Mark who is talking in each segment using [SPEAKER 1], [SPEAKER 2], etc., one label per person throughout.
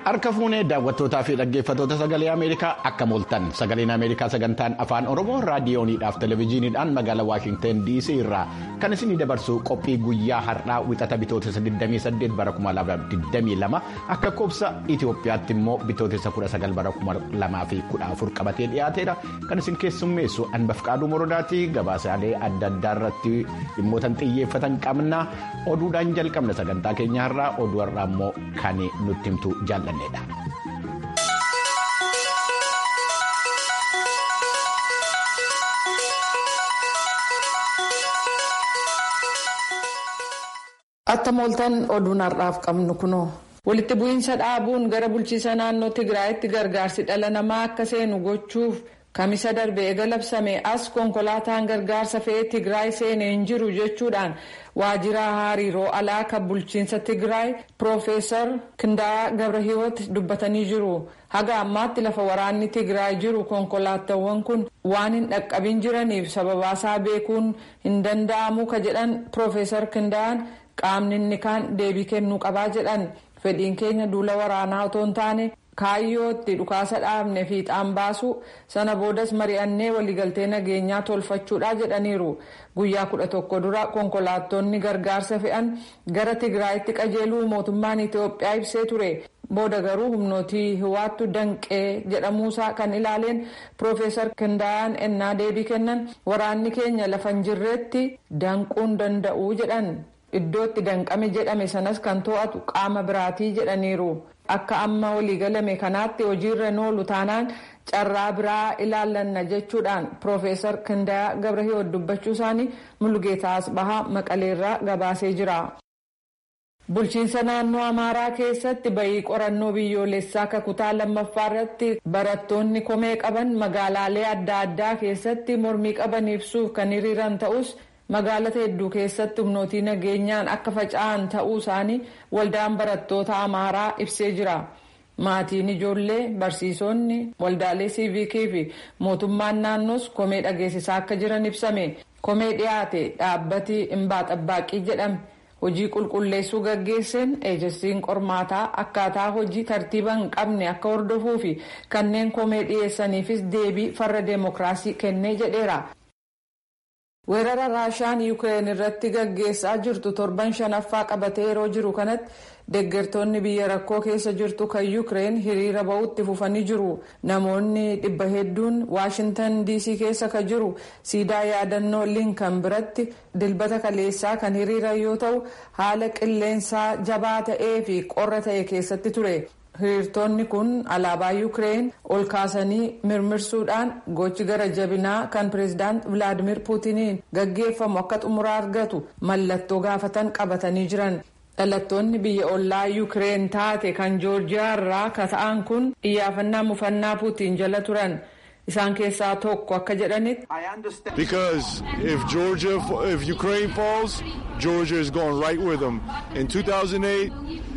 [SPEAKER 1] Harka fuunee daawwattootaa fi dhaggeeffattoota sagalee Ameerikaa akka mooltan sagaleen Ameerikaa sagantaan afaan Oromoo raadiyooniidhaaf televezyiiniidhaan magaalaa Waashinten DC irraa kan isinii dabarsu qophii guyyaa har'aa wixata bitootessa 28 bara 2022 akka koobsa Itoophiyaatti immoo bitootessa 19 bara 2014 qabatee dhiyaateedha kan isin keessummeessu Anbafqaaduu Morodaatii gabaasaalee adda addaa irratti dhimmootan xiyyeeffatan qabna oduudhaan jalqabna sagantaa keenya har'aa oduu har'aa immoo kan nutti himtu jaalladha.
[SPEAKER 2] Atta mooltan oduun har'aaf qabnu kunoo. Walitti bu'iinsa dhaabuun gara bulchiisa naannoo Tigraayitti gargaarsi dhala namaa akka seenu gochuuf kamisa darbe eega labsame as konkolaataan gargaarsa fe'ee Tigraay seenee hin jiru jechuudhaan waajjira hariiroo alaa kan bulchiinsa Tigraay Piroofeesar Kindaa Gabrahiwoot dubbatanii jiru. Haga ammaatti lafa waraanni Tigraay jiru konkolaataawwan kun waan hin dhaqqabin jiraniif sababaasaa beekuun hin danda'amu ka jedhan Piroofeesar Kindaan qaamni inni kaan deebii kennuu qabaa jedhan. fedhiin keenya duula waraanaa otoo hin taane kaayyootti dhukaasa dhaabne fiixaan baasu sana boodas mari'annee waliigaltee nageenyaa tolfachuudha jedhaniiru guyyaa kudha tokko dura konkolaattonni gargaarsa fe'an gara tigraayitti qajeeluu mootummaan itiyoophiyaa ibsee ture booda garuu humnootii hiwaattu danqee jedhamuusaa kan ilaaleen piroofeesar kindayaan ennaa deebii kennan waraanni keenya lafa hin jirreetti danquun danda'u jedhan. iddootti danqame jedhame sanas kan to'atu qaama biraatii jedhaniiru akka amma waliigalame kanaatti hojiirra oolu taanaan carraa biraa ilaallanna jechuudhaan piroofeesar kindayaa gabrahiwoot dubbachuu isaanii mulgeetaa asbahaa maqaleerraa gabaasee jira. bulchiinsa naannoo amaaraa keessatti bayii qorannoo biyyoolessaa kakutaa lammaffaa irratti barattoonni komee qaban magaalaalee adda addaa keessatti mormii qaban ibsuuf kan hiriiran ta'us. magaalota hedduu keessatti humnootii nageenyaan akka faca'an ta'uu isaanii waldaan barattoota amaaraa ibsee jira maatiin ijoollee barsiisonni waldaalee siivikii fi mootummaan naannoos komee dhageessisaa akka jiran ibsame komee dhiyaate dhaabbati imbaaxabbaaqii jedhame hojii qulqulleessuu gaggeesseen eejensiin qormaataa akkaataa hojii tartiiba hin qabne akka hordofuu fi kanneen komee dhiyeessaniifis deebii farra deemokiraasii kennee jedheera. weerara raashaan yuukireen irratti gaggeessaa jirtu torban shanaffaa qabatee yeroo jiru kanatti deeggartoonni biyya rakkoo keessa jirtu kan yuukireen hiriira ba'utti fufanii jiru namoonni dhibba hedduun waashintan diisii keessa kan jiru siidaa yaadannoo linkan biratti dilbata kaleessaa kan hiriira yoo ta'u haala qilleensaa jabaa ta'ee fi qorra ta'e keessatti ture. hiriirtonni kun alaabaa yuukireen ol kaasanii mirmirsuudhaan gochi gara jabinaa kan pireezidaant vilaadimir puutiniin gaggeeffamu akka xumuraa argatu mallattoo gaafatan qabatanii jiran dhalattoonni biyya ollaa yuukireen taate kan joorjiyaa irraa ka ta'an kun iyyaafannaa mufannaa puutiin jala turan isaan keessaa tokko akka jedhanitti.
[SPEAKER 3] because if georgia if ukraine falls georgia is going right with them in 2008.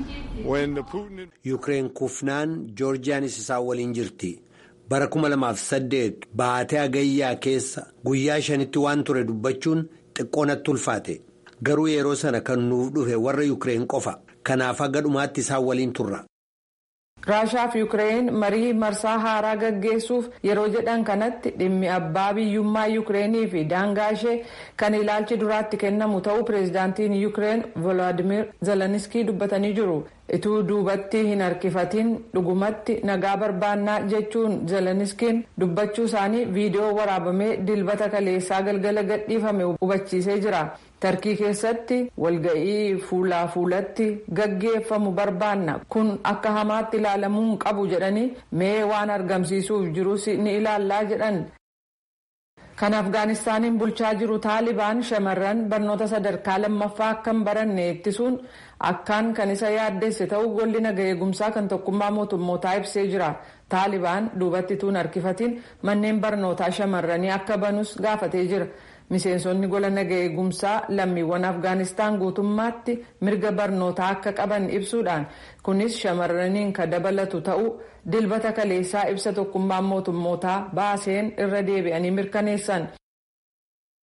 [SPEAKER 4] Yuukireen kufnaan joorjiyaanis isaan waliin jirti. Bara 2008 baatee hagayyaa keessa guyyaa shanitti waan ture dubbachuun xiqqoo natti ulfaate. Garuu yeroo sana kan nuuf dhufe warra Yuukireen qofa. Kanaaf haga dhumaatti isaan waliin turra.
[SPEAKER 2] raashaa fi yuukireen marii marsaa haaraa gaggeessuuf yeroo jedhan kanatti dhimmi abbaa biyyummaa yuukireenii fi daangaa ishee kan ilaalchi duraatti kennamu ta'uu pireezidaantiin yuukireen volodimir zeleniskii dubbatanii jiru ituu duubatti hin harkifatiin dhugumatti nagaa barbaannaa jechuun zeleniskiin dubbachuu isaanii viidiyoo waraabamee dilbata kaleessaa galgala gadhiifame hubachiisee jira. tarkii keessatti walga'ii fuulaa fuulatti gaggeeffamu barbaanna kun akka hamaatti ilaalamuu hin qabu jedhanii mee waan argamsiisuuf jirus ni ilaallaa jedhan. kan afgaanistaaniin bulchaa jiru taalibaan shamarran barnoota sadarkaa lammaffaa akka hin baranne ittisuun akkaan kan isa yaaddesse ta'uu golli naga eegumsaa kan tokkummaa mootummootaa ibsee jira taalibaan duubatti tuun harkifatiin manneen barnootaa shamarranii akka banus gaafatee jira. miseensonni gola naga eegumsaa lammiiwwan afgaanistaan guutummaatti mirga barnootaa akka qaban ibsuudhaan kunis shamarraniin kan dabalatu ta'uu dilbata kaleessaa ibsa tokkummaan mootummootaa baaseen irra deebi'anii mirkaneessan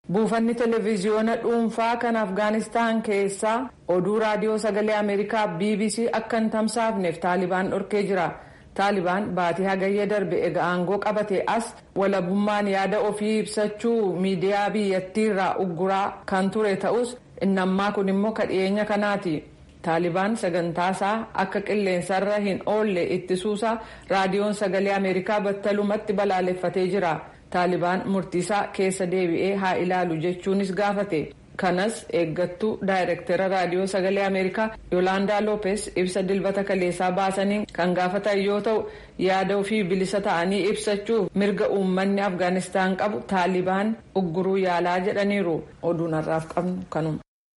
[SPEAKER 2] buufanni televiziyoona dhuunfaa kan afgaanistaan keessaa oduu raadiyoo sagalee ameerikaa bbc akka hin tamsaafneef taalibaan dhorkee jira taalibaan baatii hagayya darbe ega aangoo qabate as walabummaan yaada ofii ibsachuu miidiyaa biyyattiirraa ugguraa kan ture ta'us innammaa kun immoo kadhiyeenya kanaati taalibaan sagantaasaa akka qilleensarra hin oolle ittisuusaa raadiyoon sagalee ameerikaa battalumatti balaaleffatee jira. taalibaan murtiisaa keessa deebi'ee haa ilaalu jechuunis gaafate kanas eeggattuu daayirektera raadiyoo sagalee ameerikaa yoolaandaa loopes ibsa dilbata kaleessaa baasaniin kan gaafatan yoo ta'u yaada ofii bilisa ta'anii ibsachuuf mirga uummanni afgaanistaan qabu taalibaan ugguruu yaalaa jedhaniiru oduun har'aaf qabnu kanuma.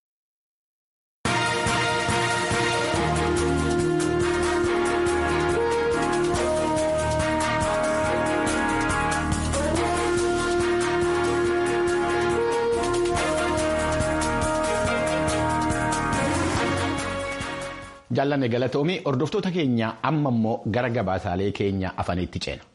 [SPEAKER 1] jaallanne galatoomii hordoftoota keenya amma immoo gara gabaasaalee keenya afaniitti ceena.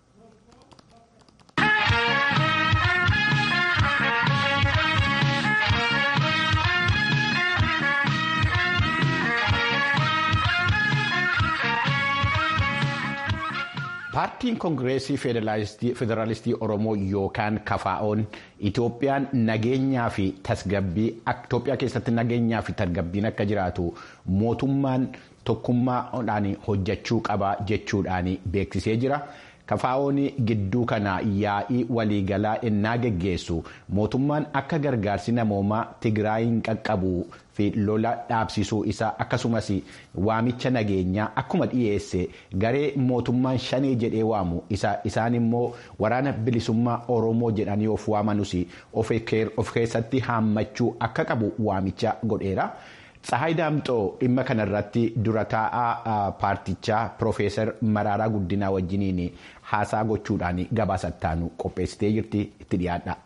[SPEAKER 1] paartiin koongireesii federaalistii oromoo yookaan kafaa'oon itoophiyaan nageenyaa fi tasgabbii itoophiyaa keessatti nageenyaa fi tasgabbiin akka jiraatu mootummaan tokkummaadhaan hojjechuu qaba jechuudhaan beeksisee jira. kafaa'oon gidduu kana yaa'ii waliigalaa innaa geggeessu mootummaan akka gargaarsi namoomaa tigraayin qaqqabu fi lola dhaabsisuu isaa akkasumas waamicha nageenyaa akkuma dhiyeesse garee mootummaan shanee jedhee waamu isaan immoo waraana bilisummaa oromoo jedhanii of waamanus of keessatti haammachuu akka qabu waamicha godheera. Tsahaay Daamxoo dhimma kanarratti dura taa'aa paartichaa Piroofeesar Maraaraa Guddinaa wajjiniin haasaa gochuudhaan gabaasattaanu qopheessitee jirti itti dhiyaadha.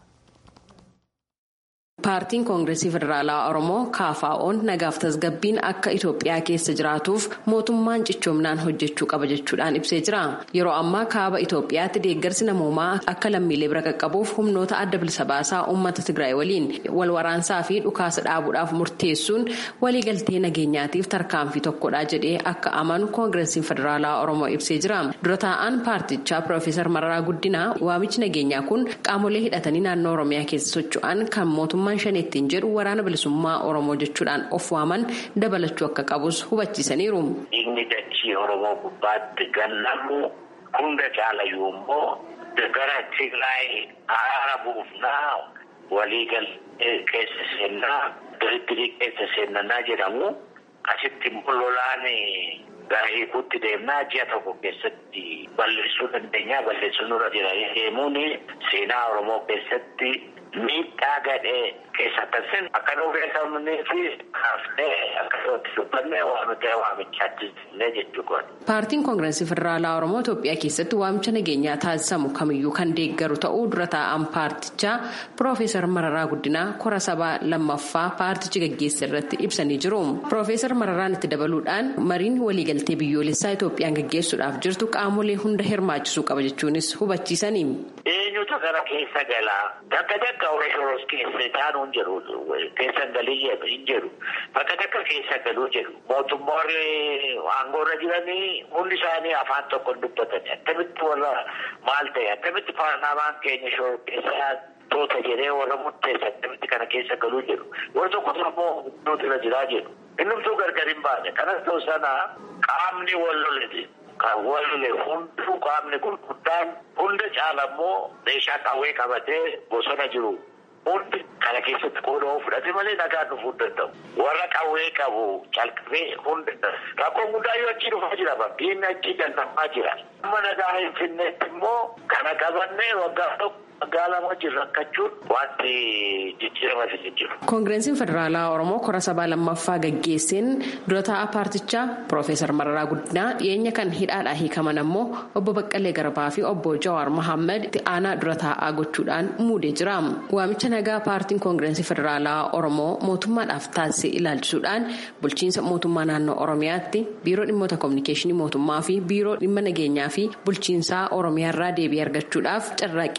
[SPEAKER 5] Paartiin Koongireesii Federaalaa Oromoo KFO'n nagaaf tasgabbiin akka Itoophiyaa keessa jiraatuuf mootummaan cichoomnaan hojjechuu qaba jechuudhaan ibsee jira. Yeroo ammaa kaaba Itoophiyaatti deeggarsi namoomaa akka lammiilee bira qaqqabuuf humnoota adda bilisa baasaa uummata Tigraay waliin wal waraansaa fi dhukaasa dhaabuudhaaf murteessuun waliigaltee nageenyaatiif tarkaanfii tokkodha jedhee akka amanu Koongireesiin Federaalaa Oromoo ibsee jira. Dura taa'aan paartichaa Piroofeesar Mararaa Guddinaa waamichi nageenyaa kun qaamolee hidhatanii naannoo Oromiyaa keessa socho'an kan mootummaa. shaneettiin jedhu waraana bilisummaa oromoo jechuudhaan of waaman dabalachuu akka qabus hubachiisaniiru.
[SPEAKER 6] Dhiigni dachii oromoo gubbaatti gannamu hunda caalayyuu immoo gara Tigraay araara buufnaa waliigal keessa seennaa diriirii keessa seennanaa jedhamu asitti immoo lolaan gara hiikuutti deemnaa ji'a tokko keessatti balleessuu dandeenya balleessuu nurra jira deemuun seenaa oromoo keessatti. Miidhaa gadhee keessa taasisan akka nuuf beekamnee fi kaafnee akka itti dubbanne waamichaa waamichaatti jechuudha.
[SPEAKER 5] Paartiin Koongireesii Federaalaa Oromoo Itoophiyaa keessatti waamicha nageenyaa taasisamu kamiyyuu kan deeggaru ta'uu dura taa'an paartichaa Piroofeesar Mararaa Guddinaa kora sabaa lammaffaa paartichi gaggeesse irratti ibsanii jiru. Piroofeesar Mararaan itti dabaluudhaan mariin waliigaltee biyyoolessaa Itoophiyaan gaggeessuudhaaf jirtu qaamolee hunda hirmaachisuu qaba jechuunis hubachiisanii.
[SPEAKER 6] Eenyutu gara keessa galaa? Bakka takka Oreeshoros keessa taa'uu hin jedhu. Keessa galii hin jedhu. Bakka takka keessa galuu jedhu. Mootummoonni aangoorra jiranii hundi isaanii afaan tokko dubbatan. Akkamitti warra maal ta'e? Akkamitti paarlaamaan keenya shoror keessa toota jedhee warra murteessa akkamitti kana keessa galuu jedhu. Warra tokko immoo nuti irra jiraa jedhu. Innumtuu gargar hin baane. Kanas ta'u sana qaamni wal lolete. Kan wal lole hunduu qaamni gurguddaan hunda caala immoo meeshaa qawwee qabatee bosona jiru. Hundi kana keessatti qooda fudhate malee nagaan dhufuu danda'u. Warra qawwee qabu calqabee hundi rakkoon guddaa yoo achi dhufaa jira bakkiin achi dandamaa jira. Amma nagaa hin finneetti immoo kana qabannee waggaa tokko waggaa lama wajjin rakkachuun wanti jijjiirama fi jiru.
[SPEAKER 5] Koongireensiin Federaalaa Oromoo kora sabaa lammaffaa gaggeesseen dura taa'aa paartichaa Piroofeesar Mararaa Guddinaa dhiyeenya kan hidhaadhaa hiikaman ammoo obbo Baqqalee Garbaa fi obbo Jawaar Mohaammed itti aanaa dura taa'aa gochuudhaan muudee jira. Waamicha nagaa paartiin Koongireensii Federaalaa Oromoo mootummaadhaaf taasisee ilaalchisuudhaan bulchiinsa mootummaa naannoo Oromiyaatti biiroo dhimmoota koominikeeshinii mootummaa fi biiroo dhimma nageenyaa fi bulchiinsaa Oromiyaarraa deebii argachuudhaaf carraaqqii taasise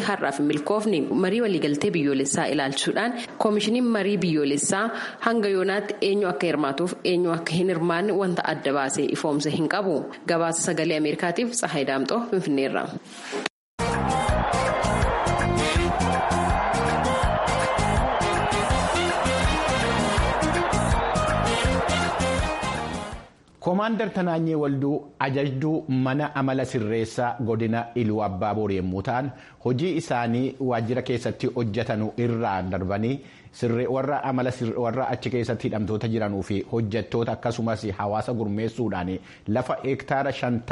[SPEAKER 5] har'aaf hin milkoofne marii waliigaltee biyyoolessaa ilaalchuudhaan koomishiniin marii biyyoolessaa hanga yoonaatti eenyu akka hirmaatuuf eenyu akka hin hirmaanne wanta adda baasee ifoomse hin qabu gabaasa sagalee ameerikaatiif tsahayi daamxoo finfinneerra.
[SPEAKER 1] Koomaandar Tanaanyee Walduu ajajduu mana amala sirreessaa godina Iluu Abbaaboor yommuu ta'an hojii isaanii waajjira keessatti hojjetanu irraa darbanii warra amala warra achi keessatti hidhamtoota jiranuu fi hojjettoota akkasumas hawaasa gurmeessuudhaan lafa hektaara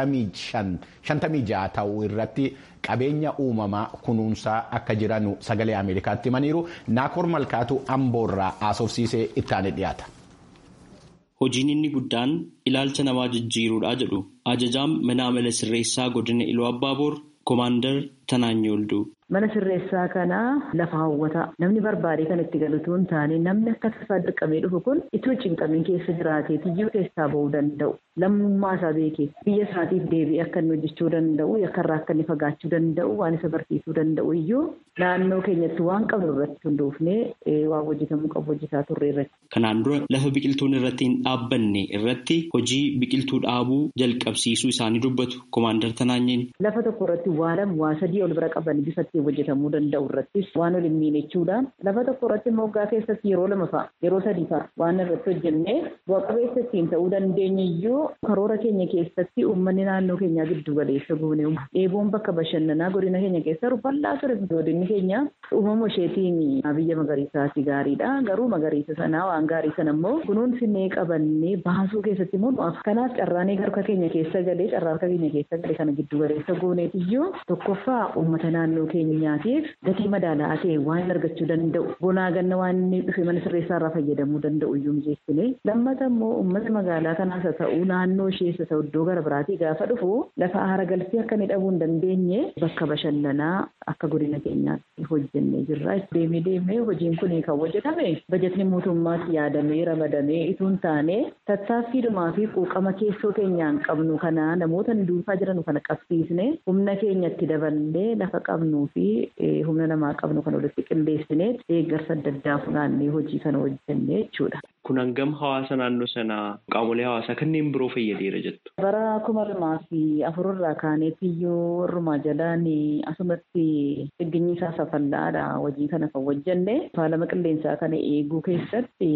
[SPEAKER 1] shantamii jaha ta'uu irratti qabeenya uumamaa kunuunsaa akka jiranu sagalee Ameerikaatti himaniiru Naakoor Malkaatu Amboorraa haasofsiisee ittaanee dhiyaata.
[SPEAKER 7] Hojiin inni guddaan ilaalcha namaa jijjiiruudha jedhu ajajaan mana amala sirreessaa godina Iluu Abbaaboor Koomaandar Tanaanyee Walduu.
[SPEAKER 8] Mana sirreessaa kana lafa hawwataa namni barbaade kan itti galutu hin taane namni akka tasaa dirqamee dhufu kun itti cinqamiin keessa jiraatee tiyyuu keessaa bahuu danda'u lammummaa isaa beekee biyya isaatiif deebi'ee akka inni hojjechuu danda'u yakkarraa akka inni fagaachuu danda'u waan isa barsiisuu danda'u iyyuu naannoo keenyatti waan qabnu irratti hundoofnee waan hojjetamuu qabu hojjetaa turre irratti.
[SPEAKER 7] Kanaan dura lafa biqiltuun irratti hin dhaabbanne irratti hojii biqiltuu dhaabuu jalqabsiisuu isaanii dubbatu Koomaandar Tanaanyeen.
[SPEAKER 8] Lafa tokko irratti waa lama waa sadii ol bira qaban bifa ittiin hojjetamuu danda'u irrattis waan ol hin miinechuudhaan lafa tokko irratti immoo waggaa keessatti yeroo lama fa'a yeroo sadii fa'a waan irratti hojjennee bu'a qabeessa ittiin ta'uu dandeenya iyyuu karoora keenya keessatti uummanni naannoo keenyaa giddu galeessa goone dheeboon bakka bashannanaa godina keenya keessa bal'aa ture godinni keenya uumama isheetiin biyya magariisaati gaariidha garuu magariisa sanaa waan gaarii sana immoo kunuunsinee qabannee baasuu keessatti immoo nu'aaf kanaaf carraanee harka keenya keessa galee carraa harka keenya keessa galee kana giddu galeessa gooneet iyyuu tokkoffaa uummata naannoo keenyaatiif gatii madaala'aa ta'e waan argachuu danda'u bonaa ganna waan inni dhufe mana sirreessaa irraa fayyadamuu danda'u iyyuu mijeessine lammata immoo uummata magaalaa kanaas haa ta'u naannoo ishees haa ta'u iddoo gara biraatii gaafa dhufu lafa aara galfii akka inni dhabuu hin dandeenye bakka bashannanaa akka godina keenyaatti hojjennee jirra deemee deemee hojiin kun kan hojjetame bajetni mootummaatti yaadamee ramadamee itoo hin taane tattaaffiidhumaa fi quuqama keessoo keenyaan qabnu kana namoota duufaa jiran kana qabsiisne humna keenyatti daballee lafa qabnuu fi humna namaa qabnu kan walitti qindeessine deeggarsa adda addaa funaannee hojii kana hojjennee jechuudha.
[SPEAKER 7] Kun hangam hawaasa naannoo sanaa qaamolee hawaasaa kanneen biroo fayyadeera jettu.
[SPEAKER 8] Bara kuma lamaa fi afur irraa kaaneetti iyyuu warrumaa jalaan asumatti dhigginyi isaa safallaadha hojii kana kan hojjenne faalama qilleensaa kana eeguu keessatti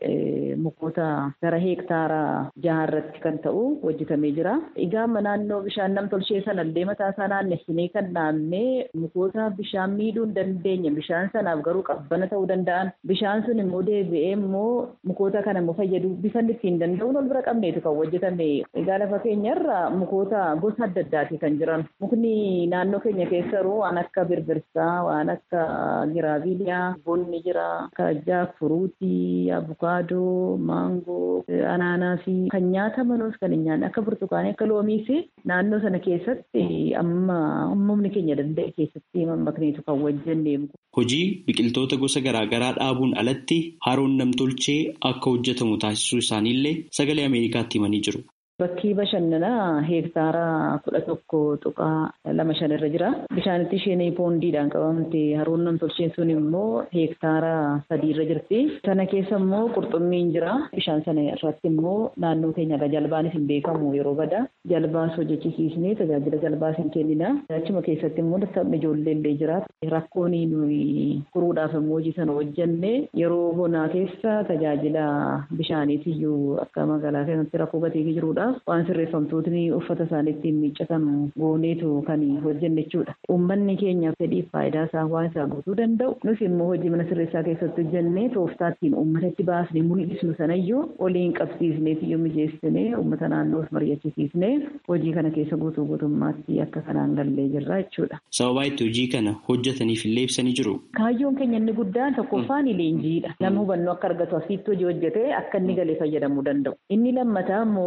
[SPEAKER 8] mukoota gara heektaara jaha irratti kan ta'u hojjetamee jira. Egaa naannoo bishaan nam tolchee sanallee mataa isaa naannessinee kan naannee mukoota bishaan miidhuu hin dandeenye bishaan sanaaf garuu qabbana ta'uu danda'an bishaan sun immoo deebi'ee immoo mukoota kana immoo fayyaduu bifanni ittiin danda'uun ol bira qabneetu kan hojjetame. Egaa lafa keenyarra mukoota gosa adda addaati kan jiran. Mukni naannoo keenya keessaruu waan akka birbirsaa, waan akka giraaviiliyaa, bonni jira, akka jaakfuruutii, abukaadoo, maangoo, anaanaasii kan nyaatamanuus kan hin nyaanne akka burtukaanii akka loomiis naannoo sana keessatti amma humni keenya danda'e keessatti mammakneetu kan hojjenne.
[SPEAKER 7] Hojii biqiltoota gosa garaagaraa dhaabuun alatti haroon namtolchee akka hojjetamu taasisuu isaaniillee sagalee Ameerikaatti himanii jiru.
[SPEAKER 8] Bakkii bashannanaa heektaara kudha tokko tuqaa lama shan irra jira. Bishaanitti isheen poondiidhaan qabamte haroon namtolcheen sun immoo heektaara sadii irra jirti. Sana keessa immoo qurxummiin jira. Bishaan sana irratti immoo naannoo keenyarra jalbaanis hin beekamu yeroo bada. Jalbaas hojjechisiisnee tajaajila jalbaas hin kennina. Achuma keessatti immoo taphni ijoollee illee jira. Rakkoon nuyi furuudhaaf immoo hojii sana hojjenne yeroo bonaa keessa tajaajila bishaaniitiyyuu akka magaalaa keessatti rakkoo gateetii jirudha. waan sirreeffamtootni uffata isaanii ittiin miiccatan gooneetu kan hojjenne jechuudha. Uummanni keenya fedhiif faayidaa isaa waan isaa guutuu danda'u. Nus immoo hojii mana sirreessaa keessatti hojjennee tooftaa ittiin uummatatti baasnee mul'isnu sanayyuu waliin qabsiisneef iyyuu mijeessinee uummata naannoos mari'achisiisnee hojii kana keessa guutuu guutummaatti akka kanaan gallee jirra jechuudha.
[SPEAKER 7] Sababaa itti hojii kana hojjetaniif illee ibsanii jiru.
[SPEAKER 8] Kaayyoon keenya inni guddaan tokkoffaan leenjiidha. Namni hubannoo akka argatu asitti hojii hojjetee akka inni galee fayyadamuu danda'u. Inni lammataa immoo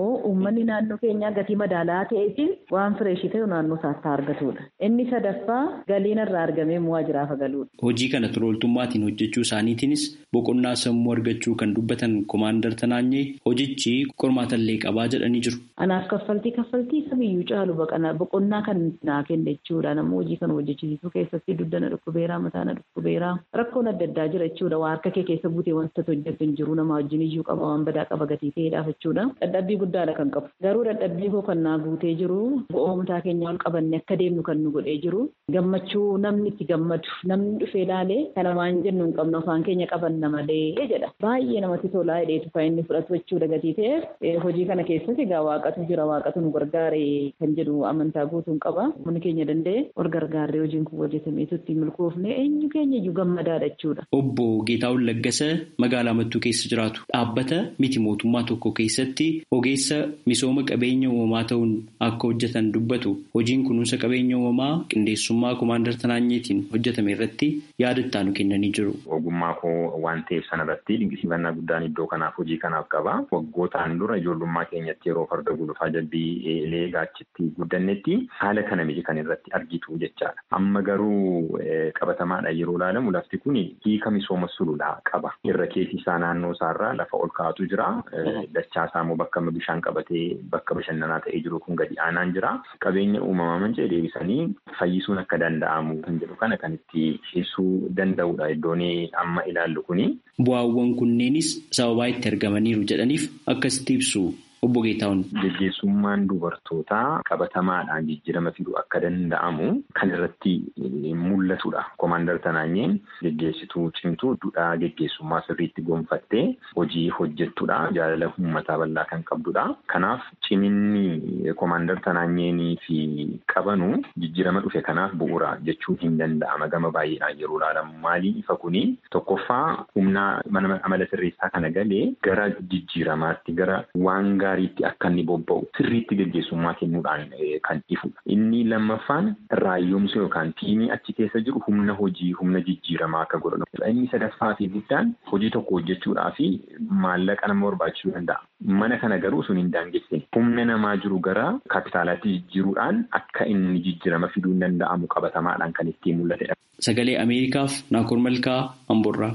[SPEAKER 8] uummanni naannoo keenyaa gatii madaalaa ta'eetiin waan fireeshii ta'e naannoo isaatti argatudha. Inni sadaffaa galiin irraa argamee bu'aa jiraaf galuudha.
[SPEAKER 7] Hojii kana turooltummaatiin hojjechuu isaaniitiinis boqonnaa sammuu argachuu kan dubbatan komaandar Tanaanyee hojichi qormaatallee qabaa jedhanii jiru.
[SPEAKER 8] Anaaf kaffaltii kaffaltii kamiyyuu caalu boqonnaa kan naa kenne jechuudha. Nama hojii kana hojjechiisuu keessatti duddana dhukkubeeraa mataana dhukkubeeraa rakkoon adda addaa jira jechuudha. Waa harka kee keessa buutee wanta hojjetu hin jiru nama wajjin iyyuu qaba waan badaa qaba gatii ta'eedhaaf jechuudha. Dadhabbii guddaadha kan qabu. Garuu dadhabbii koo kan naa guutee jiru bu'oomtaa keenya ol qabanne akka deemnu kan nu godhee jiru gammachuu namni itti gammadu namni dhufee ilaalee kana waan jennu hin qabnu afaan keenya qabanna malee jedha. Baay'ee namatti tolaa hidheetu kan inni fudhatu jechuudha gatii ta'eef hojii kana keessatti egaa waaqatu jira waaqatu nu gargaare kan jedhu amantaa guutuun qaba. Humni keenya danda'e ol gargaarree hojiin kun hojjetameetu ittiin milkoofne eenyu keenya iyyuu gammadaadha jechuudha.
[SPEAKER 7] Obbo Geetaawun Laggasa magaalaa Mattuu keessa jiraatu. Dhaabbata miti mootummaa tokko keessatti ogeessa misooma qabeenya uumamaa ta'uun akka hojjetan dubbatu. Hojiin kunuunsa qabeenya uumamaa qindeessummaa komaandar Tanaanyeetiin hojjetame irratti yaada ittaanu kennanii jiru.
[SPEAKER 9] Ogummaa koo waan ta'eef sanarratti dinqisiifannaa guddaan iddoo kanaaf hojii kanaaf qaba. Waggootaan dura ijoollummaa keenyatti yeroo farda gulufaa jalbii eegaa achitti guddannetti haala kana miti kan irratti argitu jechaadha. Amma garuu qabatamaadha yeroo ilaalamu lafti kun hiika misooma sululaa qaba. Irra keessi isaa naannoo isaarraa lafa ol kaa'atu jira. Dachaa isaa immoo bakka bishaan qabatee bakka bashannanaa ta'ee jiru kun gadi aanaan jira. Qabeenya uumamaa manca'e deebisanii fayyisuun akka danda'amu kan jedhu kana kan itti ibsuu danda'udha iddoon amma ilaallu kuni.
[SPEAKER 7] Bu'aawwan kunneenis sababaa itti argamaniiru jedhaniif akkasitti ibsu. Obbo Geetaawun.
[SPEAKER 9] Geggeessummaan dubartootaa qabatamaadhaan jijjiirama fiduu akka danda'amu kan irratti mul'atudha. Komaandar Tanaanyeen geggeessituu cimtuu duudhaa geggeessummaa sirriitti gonfattee hojii hojjettudha. Jaalala uummataa bal'aa kan qabdudha. Kanaaf ciminni komaandar Tanaanyeenii fi qabanu jijjiirama dhufe kanaaf bu'uura jechuun hin danda'ama gama baay'eedhaan yeroo ilaalamu. Maaliin ifa kuni tokkoffaa humna amala sirreessaa kana galee gara jijjiiramaatti gara waan gaariitti akka inni bobba'u sirriitti geggeessummaa kennuudhaan kan ifudha. Inni lammaffaan raayyoomsa yookaan tiimii achi keessa jiru humna hojii humna jijjiiramaa akka godhan. Inni sadaffaa fi guddaan hojii tokko hojjechuudhaa fi maallaqa nama barbaachisuu danda'a. Mana kana garuu sun hin daangessine. Humna namaa jiru gara kaapitaalaatti jijjiiruudhaan akka inni jijjiirama fiduu hin danda'amu qabatamaadhaan kan ittiin mul'atedha.
[SPEAKER 7] Sagalee Ameerikaaf Naakoor Malkaa Amborraa.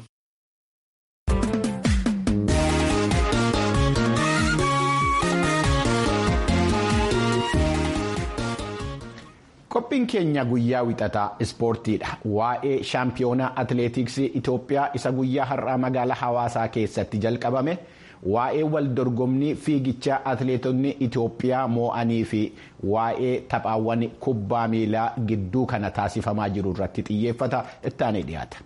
[SPEAKER 1] Qophiin keenya guyyaa wixataa ispoortiidha. Waa'ee shaampiyoonaa atileetiksii Itoophiyaa isa guyyaa har'aa magaalaa hawaasaa keessatti jalqabame waa'ee wal dorgommii fiigichaa atileetonni Itoophiyaa moo'anii fi waa'ee taphaawwan kubbaa miilaa gidduu kana taasifamaa jiru irratti xiyyeeffata ittaanee dhiyaata.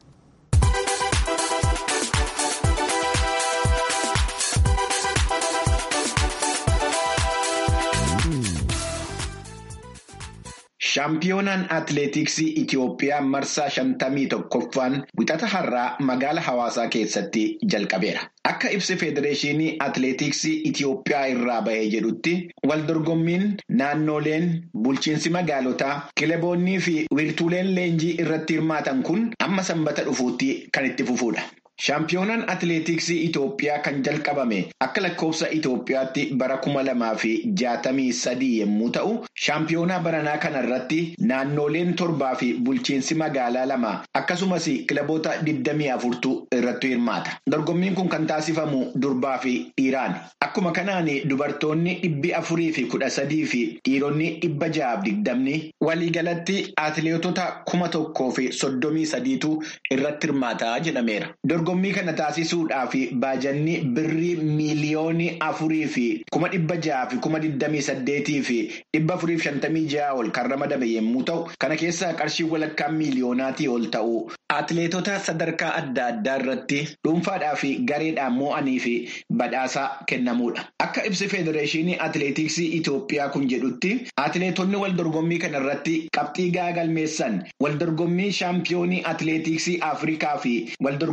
[SPEAKER 1] Shaampiyoonaan atileetiksii Itoophiyaa marsaa shantamii tokkoffaan wixata har'aa magaala hawaasaa keessatti jalqabeera. Akka ibsi federeeshinii atileetiksii Itoophiyaa irraa bahee jedhutti waldorgommiin naannoleen bulchiinsi magaalotaa kilaboonnii fi wiirtuuleen leenjii irratti hirmaatan kun amma sanbata dhufuutti kan itti fufuudha. Shaampiyoonaan atileetiksii Itoophiyaa kan jalqabame akka lakkoofsa Itoophiyaatti bara kuma lamaa fi jaatamii sadii yommuu ta'u, shaampiyoonaa baranaa kana irratti naannoleen torbaa fi bulchiinsi magaalaa lama akkasumas kilaboota digdamii afurtu irratti hirmaata. Dorgommiin kun kan taasifamu durbaa fi dhiiraani. Akkuma kanaan dubartoonni dhibbi afurii fi kudha sadii fi dhiironni dhibba ja'aaf digdamni waliigalatti atileetota kuma tokkoo fi soddomii sadiitu irratti hirmaata jedhameera. Dorgommii kana taasisuudhaaf baajanni birrii miiliyoonii afurii fi kuma dhibba ja'aa fi kuma digdamii saddeetii fi dhibba afurii fi shantamii ja'a ol kan ramadame yommuu ta'u, kana keessaa qarshii walakkaa miiliyoonaatii ol ta'u atileetota sadarkaa adda addaa irratti dhuunfaadhaa fi gareedhaan moo'anii fi badhaasa kennamuudha. Akka ibsi federeeshinii atileetiksii Itoophiyaa kun jedhutti atileetonni wal dorgommii kana irratti qabxii gahaa galmeessan wal dorgommii shaampiyoonii atileetiksii Afrikaa fi wal dorgommii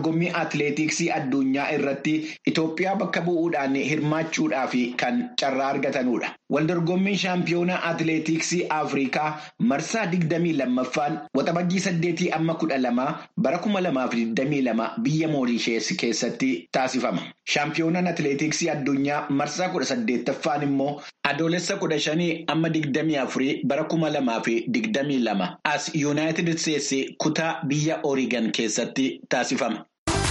[SPEAKER 1] atileetiksii addunyaa irratti Itoophiyaa bakka bu'uudhaan hirmaachuudhaaf kan carraa argatanudha. Waldorgommiin shaampiyoonaa atileetiksii Afrikaa marsaa digdamii lammaffaan waxabajjii saddeetii amma kudha lamaa bara kuma lamaaf digdamii lama biyya Moorishees keessatti taasifama. Shaampiyoonaan atileetiksii addunyaa marsaa kudha saddeettaffaan immoo adoolessa kudha shanii amma digdamii afurii bara kuma lamaa fi digdamii lama as yuunaayitid isteetsi kutaa biyya Oorigan keessatti taasifama.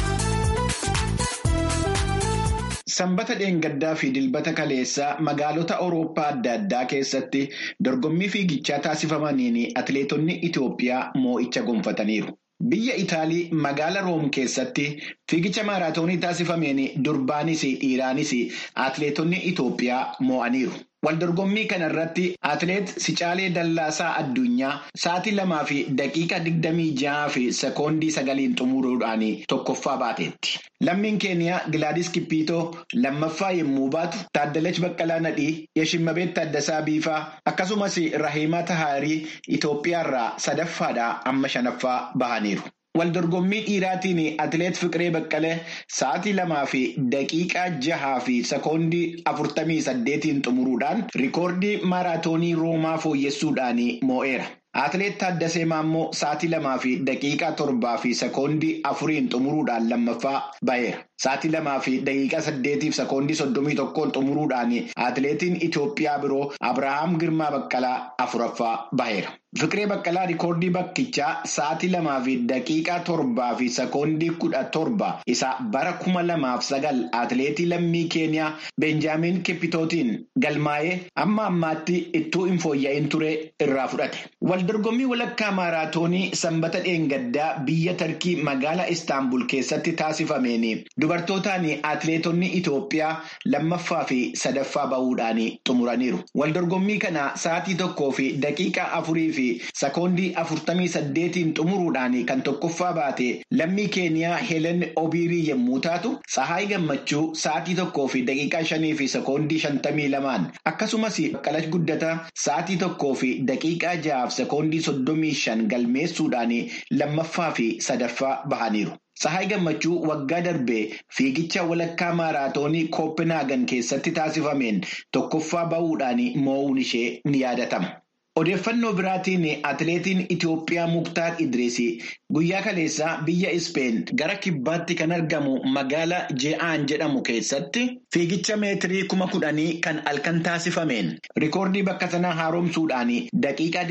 [SPEAKER 1] Sanbata dheengaddaa fi dilbata kaleessaa magaalota Awurooppaa adda addaa keessatti dorgommii fiigichaa taasifamaniin atileetonni Itoophiyaa moo'icha gonfataniiru. Biyya Itaalii magaala Room keessatti fiigicha maaraatoonii taasifameen durbaanis dhiiraanis atileetonni Itoophiyaa moo'aniiru. Waldorgommii kana irratti atileet Sicaalee Dallaasaa Addunyaa sa'aatii lamaa fi daqiiqa digdamii ja'aa fi sekoondii sagaliin xumuruudhaan tokkoffaa baateetti. Lammiin keeniyaa Gilaadis Kippiitoo lammaffaa yommuu baatu Taaddalech Baqqalaa Nadhii, Yashimmabeet Taaddasaa Biifaa akkasumas Rahiimaa Tahaarii Itoophiyaarraa sadaffaadhaa amma shanaffaa bahaniiru. Waldorgommii dhiiraatiin atileet Fiqiree Baqqalee sa'aatii lamaa fi daqiiqaa jahaa fi sekoondii afurtamii saddeetiin xumuruudhaan rikoordii maaraatoonii Roomaa fooyyessuudhaan moo'eera. Atileet Taaddasee Maammoo sa'aatii lamaa fi daqiiqaa torbaa fi sekoondii afuriin xumuruudhaan lammaffaa baheera. Sa'aatii lamaa fi daqiiqaa saddeetiif sekoondii soddomii tokkoon xumuruudhaan atileetiin Itoophiyaa biroo Abirahaam Girmaa Baqqalaa afuraffaa baheera. Fiqiree Baqqalaa rikoordii bakkichaa sa'aatii lamaa fi daqiiqaa torbaa fi sekoondii kudha torba isa bara kuma lamaaf sagal atileetii lammii Keeniyaa Beenjaamin Kippitootiin galmaa'ee amma ammaatti ittuu hin fooyya'in ture irraa fudhate. Waldorgommii walakkaa maaraatoonii sanbata dheengaddaa biyya Tarkii magaalaa Istaanbul keessatti taasifameen dubartootaan atileetonni Itoophiyaa lammaffaa fi sadaffaa bahuudhaan xumuraniiru. Waldorgommii kana sa'aatii tokkoo fi daqiiqaa afurii fi sekoondii afurtamii saddeetiin xumuruudhaan kan tokkoffaa baate lammii keeniyaa Helen Obiirii yommuu taatu Tsahaay Gammachuu sa'aatii tokkoo fi daqiiqaa shanii fi sekoondii shantamii lamaan akkasumas Baqqalash Guddataa sa'aatii tokkoo fi daqiiqaa ja'aaf sekoondii soddomii shan galmeessuudhaan lammaffaa fi sadaffaa bahaniiru. Tsahaay Gammachuu waggaa darbee fiigicha walakkaa maaraatoonii Kooppenhaagan keessatti taasifameen tokkoffaa bahuudhaan moo'uun ishee ni yaadatama. Odeeffannoo biraatiin atileetiin Itoophiyaa Muktaar Idriisii guyyaa kaleessaa biyya Ispeen gara kibbaatti kan argamu magaalaa Je'aan jedhamu keessatti fiigicha meetirii kuma kudhanii kan halkan taasifameen rikoordii bakka sanaa haaromsuudhaan daqiiqaa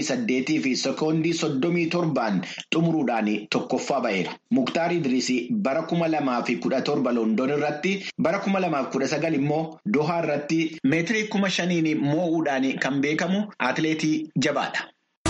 [SPEAKER 1] 28 fi sekoondii 37 xumuruudhaan tokkoffaa ba'eera. Muktaar Idriisii bara kuma lamaa fi kudha torba Loondoon irratti bara kuma lamaaf kudha sagal immoo Dohaa irratti meetirii kuma shaniin moo'uudhaan kan beekamu atileetii. jabaadha.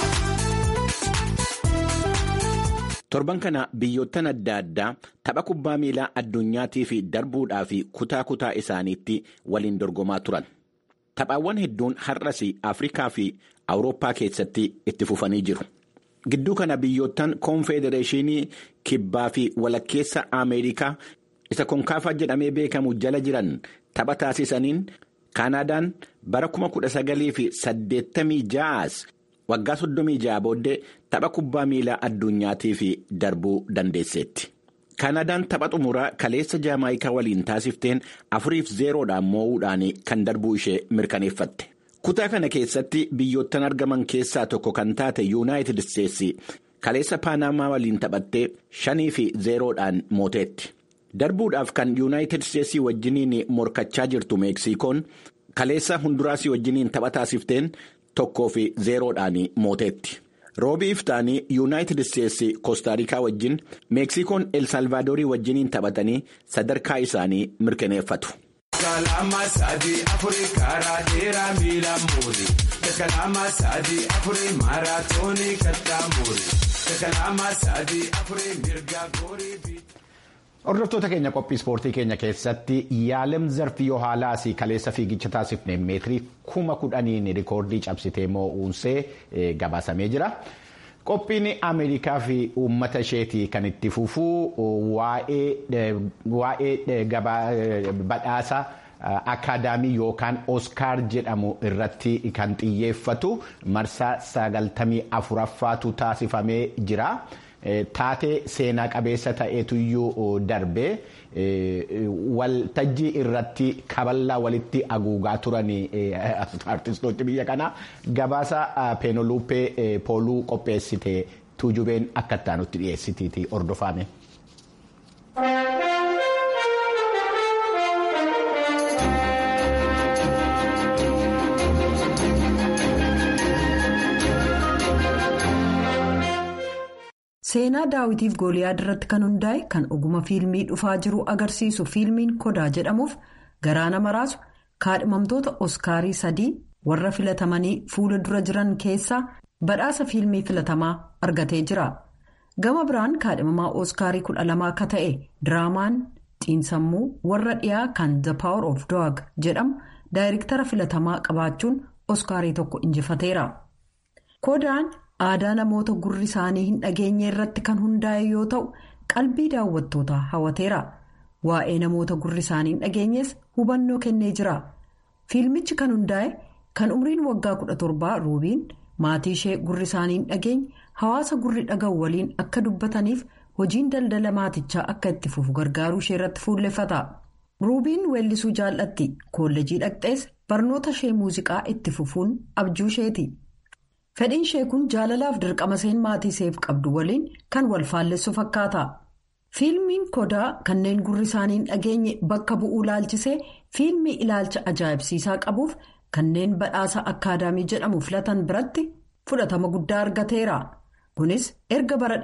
[SPEAKER 10] Torban kana biyyoottan adda addaa tapha kubbaa miilaa addunyaatiif darbuudhaaf kutaa kutaa isaaniitti waliin dorgomaa turan. Taphaawwan hedduun har'as Afrikaa fi Awurooppaa keessatti itti fufanii jiru. Gidduu kana biyyoottan koonfedereeshinii kibbaa fi walakkeessa Ameerikaa isa konkaafaa jedhamee beekamu jala jiran tapha taasisaniin. Kaanaadaan bara kuma kudha sagalii fi saddeettamii ja'aas waggaa soddomii ja'a booddee tapha kubbaa miilaa addunyaatiif darbuu dandeesseetti. Kaanaadaan tapha xumuraa kaleessa jaamaayikaa waliin taasifteen afuriif zeeroodhaan moo'uudhaan kan darbuu ishee mirkaneeffatte. Kutaa kana keessatti biyyoottan argaman keessaa tokko kan taate yuunaayitid isteetsi kaleessa paanamaa waliin taphattee shanii fi zeeroodhaan mooteetti. darbuudhaaf kan yuunaayitid isteetsii wajjiniin morkachaa jirtu meeksikoon kaleessa hunduraasii wajjiniin tapha taasifteen tokkoo fi zeeroodhaan mooteetti. roobii iftaanii yuunaayitid isteetsi koostaarikaa wajjin meeksikoon elsalvaadorii wajjiniin taphatanii sadarkaa isaanii mirkaneeffatu.
[SPEAKER 1] Hordoftoota keenya qophii ispoortii keenya keessatti yaalem zarfii yoo haalaas kaleessa fiigicha taasifne meetirii kuma kudhaniin rikoordii cabsitee moo'uunsee gabaasamee jira. Qophiin Ameerikaa fi uummata isheetii kan itti fufuu waa'ee badhaasa akaadaamii yookaan Oskaar jedhamu irratti kan xiyyeeffatu marsaa sagaltamii afuraffaatu taasifamee jira. taatee seenaa qabeessa ta'eetuyyuu darbee waltajjii irratti kaballaa walitti haguugaa turan artistoota biyya kanaa gabaasa peenoluuppee pooluu qopheessite tuujubeen akka ittaanutti dhiyeessitiiti hordofame.
[SPEAKER 11] seenaa daawitiif gooliyaad irratti kan hundaa'e kan oguma fiilmii dhufaa jiru agarsiisu fiilmiin kodaa jedhamuuf garaa nama raasu kaadhimamtoota oskaarii sadii warra filatamanii fuula dura jiran keessaa badhaasa fiilmii filatamaa argatee jira gama biraan kaadhimamaa oskaarii kudha lamaa akka ta'e diraamaan xiinsammuu warra dhiyaa kan the power of dog jedhamu daayirektara filatamaa qabaachuun oskaarii tokko injifateera kodaan. aadaa namoota gurri isaanii hin dhageenye irratti kan hundaa'e yoo ta'u qalbii daawwattootaa hawwateera waa'ee namoota gurri isaanii hin dhageenyees hubannoo kennee jira fiilmichi kan hundaa'e kan umriin waggaa 17 ruubiin maatii ishee gurri isaanii hin dhageenye hawaasa gurri dhaga'u waliin akka dubbataniif hojiin daldala maatichaa akka itti fufu gargaaruu ishee irratti fuulleffata ruubiin weellisuu jaallatti koolleejii dhaqxees barnoota ishee muuziqaa itti fufuun abjuu isheeti. fedhiin ishee kun jaalalaaf dirqama seen maatii isheef qabdu waliin kan wal faallessu fakkaata fiilmiin kodaa kanneen gurri isaanii hin dhageenye bakka bu'uu ilaalchisee fiilmii ilaalcha ajaa'ibsiisaa qabuuf kanneen badhaasa akkaadaamii jedhamu filatan biratti fudhatama guddaa argateera kunis erga bara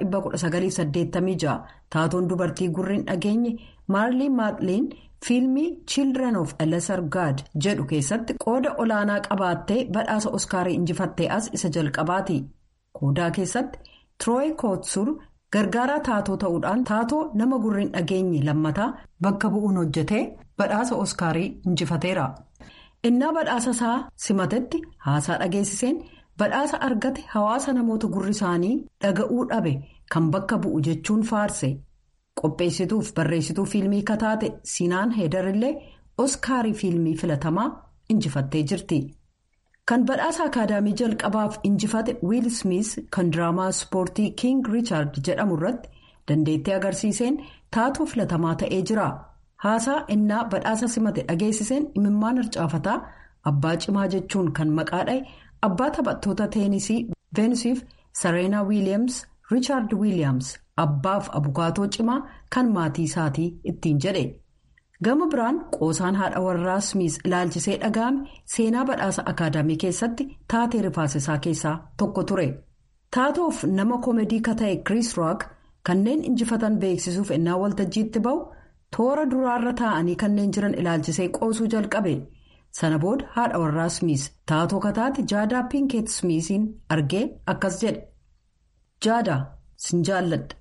[SPEAKER 11] 1986 taatoon dubartii gurri hin dhageenye maarlii maakliin fiilmii children of lesser god jedhu keessatti qooda olaanaa qabaattee badhaasa oskaarii injifattee as isa jalqabaati kodaa keessatti tirooyi kootsur gargaaraa taatoo ta'uudhaan taatoo nama gurri hin dhageenye lammataa bakka bu'uun hojjetee badhaasa oskaarii injifateera innaa badhaasa isaa simatetti haasaa dhageessiseen badhaasa argate hawaasa namoota gurri isaanii dhaga'uu dhabe kan bakka bu'u jechuun faarse. qopheessituuf barreessituu fiilmii kataate siinaan heedarillee oskaarii fiilmii filatamaa injifattee jirti kan badhaasa akaadaamii jalqabaaf injifate wiil smith kan diraamaa ispoortii king riichaard jedhamu irratti dandeettii agarsiiseen taatoo filatamaa ta'ee jira haasaa innaa badhaasa simate dhageessiseen imimmaan harcaafataa abbaa cimaa jechuun kan maqaa dha'e abbaa taphattoota teenisii veenusiif sareenaa wiiliyaams riichaard wiiliyaams. abbaaf abukaatoo cimaa kan maatii isaatii ittiin jedhe gama biraan qoosaan haadha warraa smith ilaalchisee dhaga'ame seenaa badhaasa akaadaamii keessatti taatee rifaasisaa keessaa tokko ture taatoof nama koomedii ka ta'e kiriis rook kanneen injifatan beeksisuuf ennaa waltajjiitti ba'u toora duraarra taa'anii kanneen jiran ilaalchisee qoosuu jalqabe sana booda haadha warraa smith taatoo kataate jaadaa pinkeet smithiin argee akkas jedhe jaadaa sin jaalladha.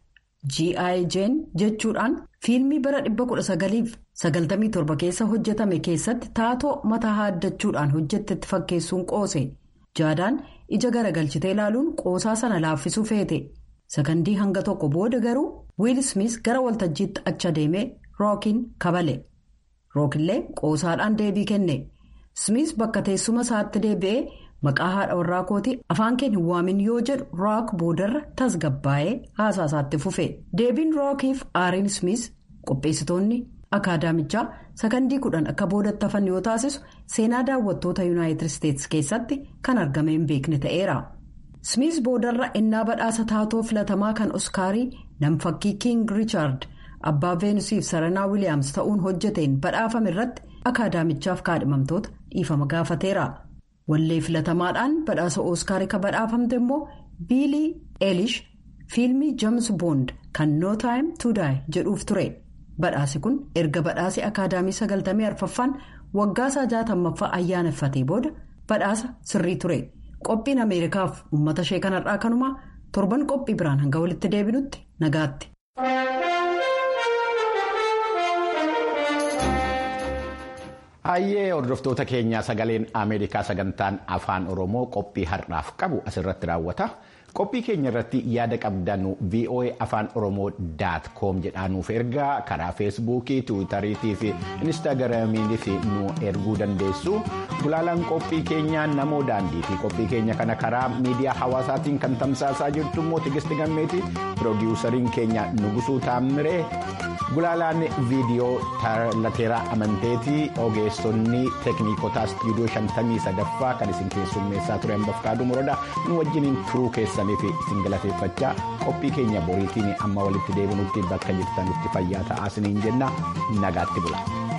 [SPEAKER 11] G.I.J jechuudhaan fiilmii bara 1997 keessa hojjetame keessatti taatoo mataa haaddachuudhaan hojjettetti fakkeessuun qoose jaadaan ija garagalchitee ilaaluun qoosaa sana laaffisuu feete sakandii hanga tokko booda garuu wiil smith gara waltajjiitti achi deemee rookiin kabale rookillee qoosaadhaan deebii kenne smith bakka teessuma isaatti deebi'ee. maqaa haadha warraa kootii afaan keen hin waamin yoo jedhu rook boodarra tasgabbaa'ee haasaa isaatti fufe deebiin rookiif aariin smith qopheessitoonni akaadaamichaa sakandii kudhan akka boodatti hafan yoo taasisu seenaa daawwattoota yuunaayitid isteetsi keessatti kan argame hin beekne ta'eera smith boodarra ennaa badhaasa taatoo filatamaa kan oskaarii namfakkii king riichaard abbaa veenusiif saranaa wiiliyaams ta'uun hojjeteen badhaafame irratti akaadaamichaaf kaadhimamtoota dhiifama gaafateera. wallee filatamaadhaan badhaasa ooskaarii kan badhaafamte immoo biilii eelish fiilmii james boond kan no time to die jedhuuf ture badhaasi kun erga badhaasi akaadaamii 94ffaan waggaasaa 60ffaa ayyaaneffatee booda badhaasa sirrii ture qophiin ameerikaaf uummata ishee kanarraa kanumaa torban qophii biraan hanga walitti deebinutti nagaatti.
[SPEAKER 1] Hayyee hordoftoota keenyaa sagaleen Ameerikaa sagantaan afaan Oromoo qophii har'aaf qabu asirratti raawwata. qophii keenya irratti yaada qabdan voa afaan oromoo daat koom jedhaanuuf ergaa karaa feesbuukii tiwiitariitii fi inistaagiraamiinis nu erguu dandeessu gulaalaan qophii keenyaa namoo daandii fi qophii keenya kana karaa miidiyaa hawaasaatiin kan tamsaasaa jirtu immoo tigisti gammeeti piroodiwusariin keenya nugusuu taammiree gulaalaan viidiyoo lateeraa amanteetii ogeessonni teekniikotaa istiidiyoo shantamii sadaffaa kan isin keessummeessaa ture hambafkaaduu morodaa nu wajjiniin turuu keessaniif isin galateeffachaa qophii keenya boriitiin amma walitti deebinutti bakka jirtanutti fayyaa ta'aa isiniin jenna nagaatti bula.